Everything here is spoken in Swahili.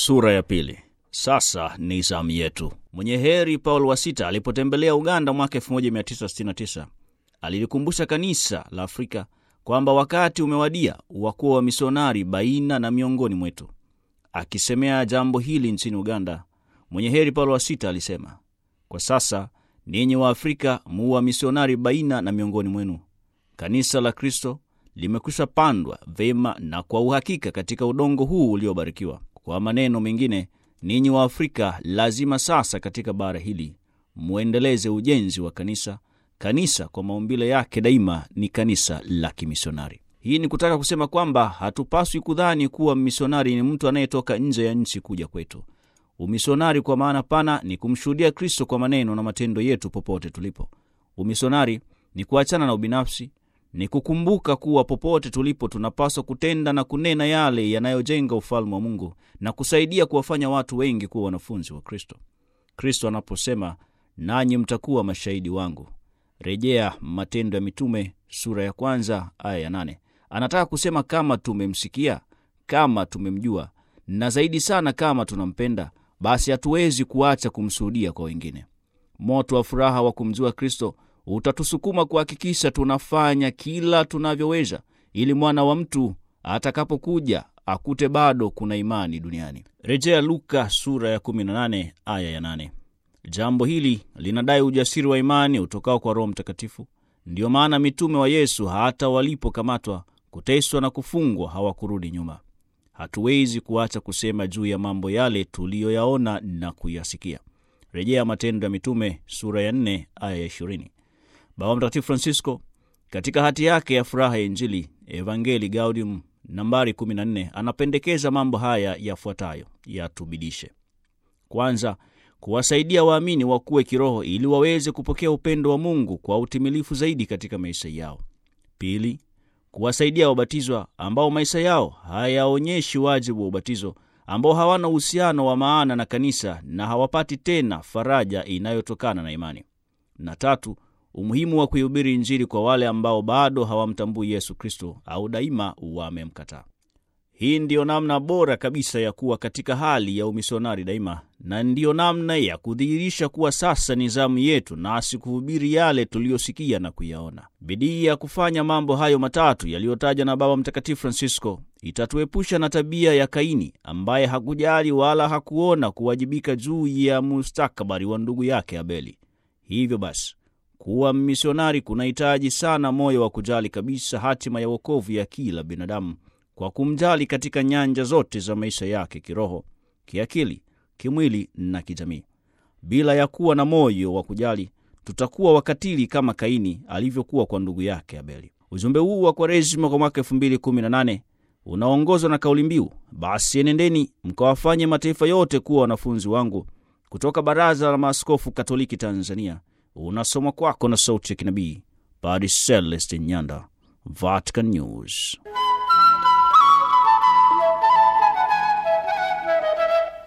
Sura ya pili. Sasa ni zamu yetu. Mwenye heri Paulo wa sita alipotembelea Uganda mwaka 1969 alilikumbusha kanisa la Afrika kwamba wakati umewadia wa kuwa wamisionari baina na miongoni mwetu. Akisemea jambo hili nchini Uganda, mwenye heri Paulo wa sita alisema, kwa sasa ninyi wa Afrika mu wamisionari baina na miongoni mwenu. Kanisa la Kristo limekwisha pandwa vema na kwa uhakika katika udongo huu uliobarikiwa. Kwa maneno mengine, ninyi wa Afrika lazima sasa katika bara hili mwendeleze ujenzi wa kanisa. Kanisa kwa maumbile yake daima ni kanisa la kimisionari. Hii ni kutaka kusema kwamba hatupaswi kudhani kuwa misionari ni mtu anayetoka nje ya nchi kuja kwetu. Umisionari kwa maana pana ni kumshuhudia Kristo kwa maneno na matendo yetu popote tulipo. Umisionari ni kuachana na ubinafsi, ni kukumbuka kuwa popote tulipo tunapaswa kutenda na kunena yale yanayojenga ufalme wa Mungu na kusaidia kuwafanya watu wengi kuwa wanafunzi wa Kristo. Kristo anaposema nanyi mtakuwa mashahidi wangu, rejea Matendo ya Mitume sura ya kwanza aya ya nane. Anataka kusema kama tumemsikia, kama tumemjua na zaidi sana kama tunampenda, basi hatuwezi kuacha kumshuhudia kwa wengine. Moto wa furaha wa kumjua Kristo utatusukuma kuhakikisha tunafanya kila tunavyoweza ili mwana wa mtu atakapokuja akute bado kuna imani duniani. Rejea Luka sura ya 18 aya ya 8. Jambo hili linadai ujasiri wa imani utokao kwa Roho Mtakatifu. Ndiyo maana mitume wa Yesu hata walipokamatwa, kuteswa na kufungwa hawakurudi nyuma. Hatuwezi kuacha kusema juu ya mambo yale tuliyoyaona na kuyasikia. Rejea Matendo ya Mitume sura ya 4 aya ya 20. Baba Mtakatifu Francisco katika hati yake ya furaha ya Injili Evangelii Gaudium nambari 14 anapendekeza mambo haya yafuatayo yatubidishe: kwanza, kuwasaidia waamini wakuwe kiroho ili waweze kupokea upendo wa Mungu kwa utimilifu zaidi katika maisha yao. Pili, kuwasaidia wabatizwa ambao maisha yao hayaonyeshi wajibu wa ubatizo, ambao hawana uhusiano wa maana na kanisa na hawapati tena faraja inayotokana na imani. Na tatu, umuhimu wa kuihubiri Injili kwa wale ambao bado hawamtambui Yesu Kristo au daima wamemkataa. Hii ndiyo namna bora kabisa ya kuwa katika hali ya umisionari daima, na ndiyo namna ya kudhihirisha kuwa sasa ni zamu yetu, nasi kuhubiri yale tuliyosikia na kuyaona. Bidii ya kufanya mambo hayo matatu yaliyotaja na Baba Mtakatifu Francisco itatuepusha na tabia ya Kaini ambaye hakujali wala hakuona kuwajibika juu ya mustakabali wa ndugu yake Abeli. Hivyo basi kuwa misionari kunahitaji sana moyo wa kujali kabisa hatima ya wokovu ya kila binadamu kwa kumjali katika nyanja zote za maisha yake, kiroho, kiakili, kimwili na kijamii. Bila ya kuwa na moyo wa kujali, tutakuwa wakatili kama Kaini alivyokuwa kwa ndugu yake Abeli. Ujumbe huu wa Kwaresima kwa mwaka 2018 unaongozwa na kauli mbiu, basi enendeni mkawafanye mataifa yote kuwa wanafunzi wangu, kutoka Baraza la Maaskofu Katoliki Tanzania. Unasomwa kwako na sauti ya kinabii Padre Celestin Nyanda, Vatican News.